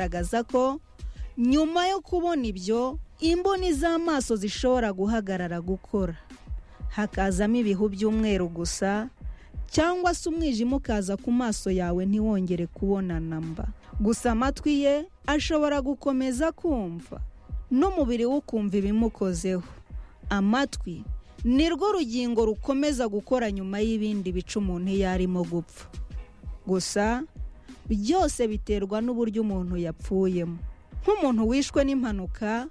agaragaza ko nyuma yo kubona ibyo imboni z'amaso zishobora guhagarara gukora hakazamo ibihu by'umweru gusa cyangwa se umwijima ukaza ku maso yawe ntiwongere kubona namba gusa amatwi ye ashobora gukomeza kumva n'umubiri we ukumva ibimukozeho amatwi ni rwo rugingo rukomeza gukora nyuma y'ibindi bica umuntu iyo arimo gupfa gusa byose biterwa n'uburyo umuntu yapfuyemo nk'umuntu wishwe n'impanuka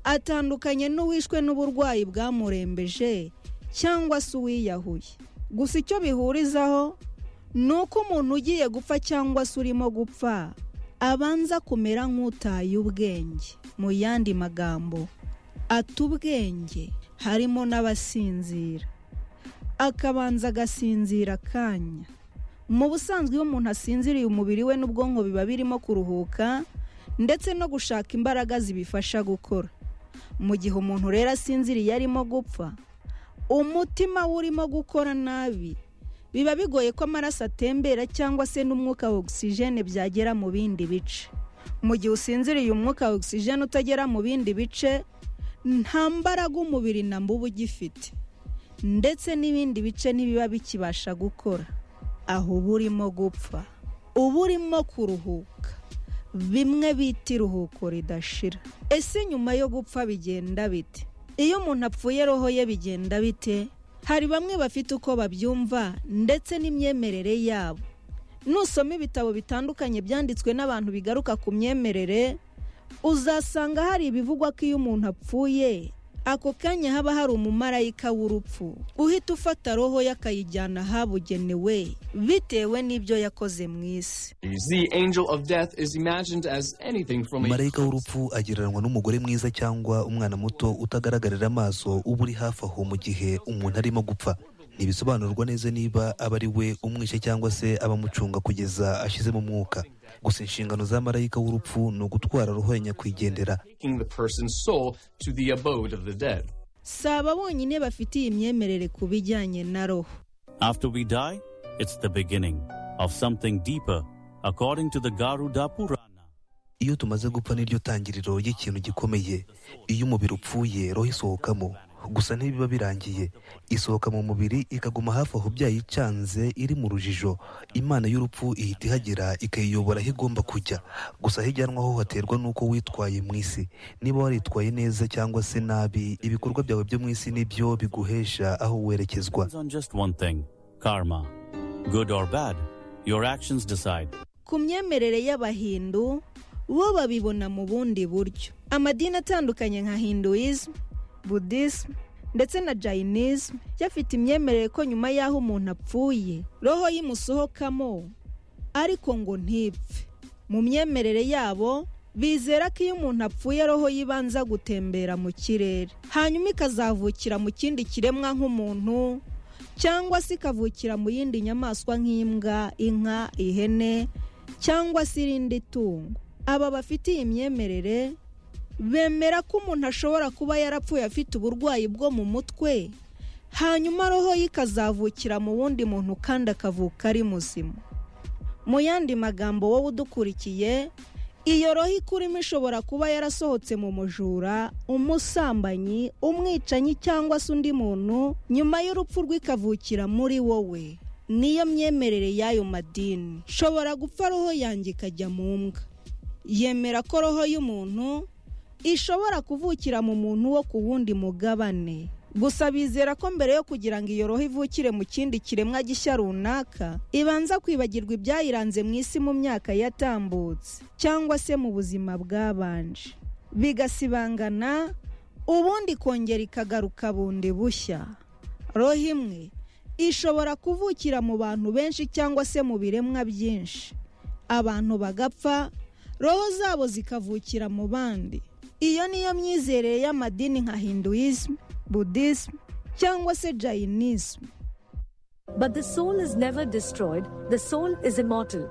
atandukanye n'uwishwe n'uburwayi bwamurembeje cyangwa se uwiyahuye gusa icyo bihurizaho ni uko umuntu ugiye gupfa cyangwa se urimo gupfa abanza kumera nk'utaye ubwenge mu yandi magambo ata ubwenge harimo n'abasinzira akabanza agasinzira akanya mu busanzwe iyo umuntu asinziriye umubiri we n'ubwonko biba birimo kuruhuka ndetse no gushaka imbaraga zibifasha gukora mu gihe umuntu rero asinziriye arimo gupfa umutima we urimo gukora nabi biba bigoye ko amaraso atembera cyangwa se n'umwuka wa ogisijene byagera mu bindi bice mu gihe usinziriye umwuka wa ogisijene utagera mu bindi bice nta mbaraga umubiri na mbuba ugifite ndetse n'ibindi bice ntibiba bikibasha gukora aho uba urimo gupfa uba urimo kuruhuka bimwe bita iruhuko ridashira ese nyuma yo gupfa bigenda bite iyo umuntu apfuye roho ye bigenda bite hari bamwe bafite uko babyumva ndetse n'imyemerere yabo nusoma ibitabo bitandukanye byanditswe n'abantu bigaruka ku myemerere uzasanga hari ibivugwa ko iyo umuntu apfuye ako kanya haba hari umumarayika w'urupfu uhita ufata roho ye akayijyana ahabugenewe bitewe n'ibyo yakoze mu isi The angel of death is imagined as anything from a marayika w'urupfu agereranwa n'umugore mwiza cyangwa umwana muto utagaragarira amaso uba uri hafi aho mu gihe umuntu arimo gupfa ntibisobanurwa neza niba aba ari we umwishe cyangwa se abamucunga kugeza ashyizemo umwuka gusa inshingano za marayika w'urupfu ni ugutwara roho ya nyakwigendera taking the person's soul to the abode of the dead. si aba bonyine bafite iyi myemerere ku bijyanye na roho After we die, it's the beginning of something deeper, according to the Garuda Purana. iyo tumaze gupfa niryo tangiriro ry'ikintu gikomeye iyo umubiri upfuye roho isohokamo gusa ntibiba birangiye isohoka mu mubiri ikaguma hafi aho byayicanze iri mu rujijo imana y'urupfu ihita ihagera ikayiyobora aho igomba kujya gusa aho ijyanwa ho haterwa n'uko witwaye mu isi niba waritwaye neza cyangwa se nabi ibikorwa byawe byo mu isi nibyo biguhesha aho werekezwa Depends on just one thing karma. Good or bad, your actions decide. ku myemerere y'abahindu bo babibona mu bundi buryo amadini atandukanye nka hinduism buddhism ndetse na jayinism yafite imyemerere ko nyuma y'aho umuntu apfuye roho yimusohokamo ariko ngo ntipfe mu myemerere yabo bizera ko iyo umuntu apfuye roho yibanza gutembera mu kirere hanyuma ikazavukira mu kindi kiremwa nk'umuntu cyangwa se ikavukira mu yindi nyamaswa nk'imbwa inka ihene cyangwa se irindi tungo aba bafite iyi myemerere bemera ko umuntu ashobora kuba yarapfuye afite uburwayi bwo mu mutwe hanyuma roho ye ikazavukira mu wundi muntu kandi akavuka ari muzima mu yandi magambo wowe udukurikiye iyo roho ikurimo ishobora kuba yarasohotse mu mujura umusambanyi umwicanyi cyangwa se undi muntu nyuma y'urupfu rwe ikavukira muri wowe niyo myemerere y'ayo madini shobora gupfa roho yanjye ikajya mu mbwa yemera ko roho y'umuntu ishobora kuvukira mu muntu wo ku wundi mugabane gusa bizera ko mbere yo kugira ngo iyo roho ivukire mu kindi kiremwa gishya runaka ibanza kwibagirwa ibyayiranze mu isi mu myaka yatambutse cyangwa se mu buzima bwabanje bigasibangana ubundi ikongera ikagaruka bundi bushya roho imwe ishobora kuvukira mu bantu benshi cyangwa se mu biremwa byinshi abantu bagapfa roho zabo zikavukira mu bandi iyo niyo myizerere y'amadini nka hinduism buddhism cyangwa se jayinism But the soul is never destroyed, the soul is immortal.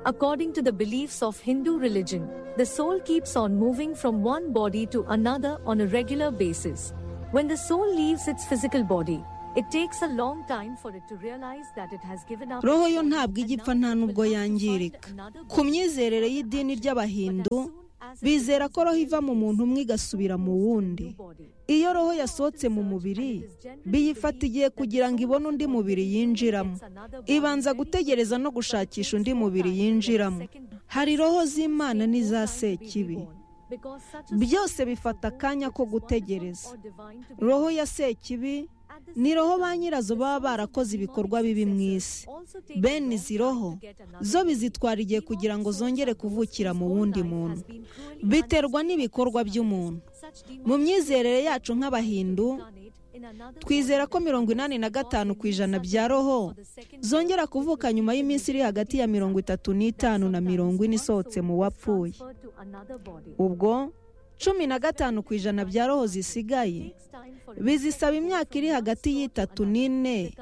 According to the beliefs of Hindu religion, the soul keeps on moving from one body to another on a regular basis. When the soul leaves its physical body, It takes a long time for it to realize that it has given up. roho yo ntabwo ijya ipfa nta n'ubwo yangirika ku myizerere y'idini ry'abahindu bizera ko roho iva mu muntu umwe igasubira mu wundi iyo roho yasohotse mu mubiri biyifata igihe kugira ngo ibone undi mubiri yinjiramo ibanza gutegereza no gushakisha undi mubiri yinjiramo hari roho z'imana n'iza sekibi byose bifata akanya ko gutegereza roho ya sekibi ni roho ba nyirazo baba barakoze ibikorwa bibi mu isi bene izi roho zo bizitwara igihe kugira ngo zongere kuvukira mu wundi muntu biterwa n'ibikorwa by'umuntu mu myizerere yacu nk'abahindu twizera ko mirongo inani na gatanu ku ijana bya roho zongera kuvuka nyuma y'iminsi iri hagati ya mirongo itatu n'itanu na mirongo ine isohotse mu wapfuye ubwo cumi na gatanu ku ijana bya roho zisigaye bizisaba imyaka iri hagati y'itatu n'ine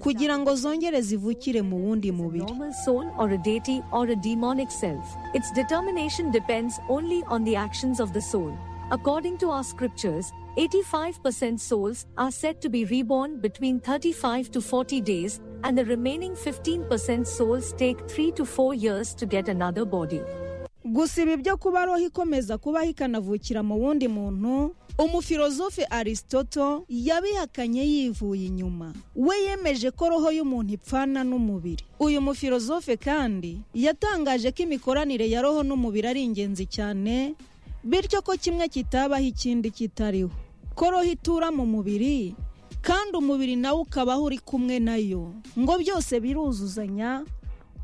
kugira ngo zongere zivukire mu wundi mubiri normal soul or a deity or a demonic self. Its determination depends only on the actions of the soul. According to our scriptures, 85% souls are said to be reborn between 35 to 40 days, and the remaining 15% souls take 3 to 4 years to get another body. gusa ibi byo kuba roho ikomeza kubaho ikanavukira mu wundi muntu umufilozofe aristoto yabihakanye yivuye inyuma we yemeje ko roho y'umuntu ipfana n'umubiri uyu mufilozofe kandi yatangaje ko imikoranire ya roho n'umubiri ari ingenzi cyane bityo ko kimwe kitabaho ikindi kitariho ko roho itura mu mubiri kandi umubiri nawe ukabaho uri kumwe nayo ngo byose biruzuzanya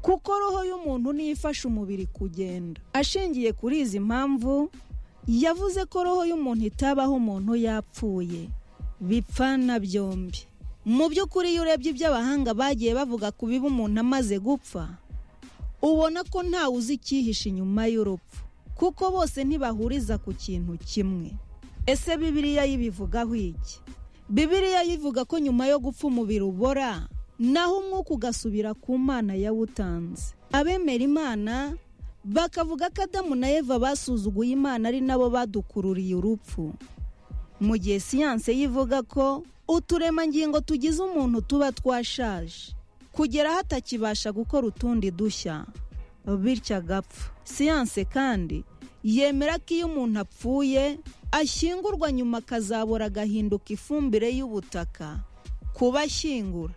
kuko roho y'umuntu niyo ifasha umubiri kugenda ashingiye kuri izi mpamvu yavuze ko roho y'umuntu itabaho umuntu yapfuye bipfana byombi mu by'ukuri iyo urebye ibyo abahanga bagiye bavuga ku biba umuntu amaze gupfa ubona ko ntawe uzi icyihishe inyuma y'urupfu kuko bose ntibahuriza ku kintu kimwe ese bibiliya yibivugaho iki bibiliya yivuga ko nyuma yo gupfa umubiri ubora naho umwuka ugasubira ku mana yawutanze abemera imana bakavuga ko adamu na eva basuzuguye imana ari nabo badukururiye urupfu mu gihe siyanse yivuga ko uturemangingo tugize umuntu tuba twashaje kugera hatakibasha gukora utundi dushya bityo agapfa siyanse kandi yemera ko iyo umuntu apfuye ashyingurwa nyuma akazabura agahinduka ifumbire y'ubutaka kubashyingura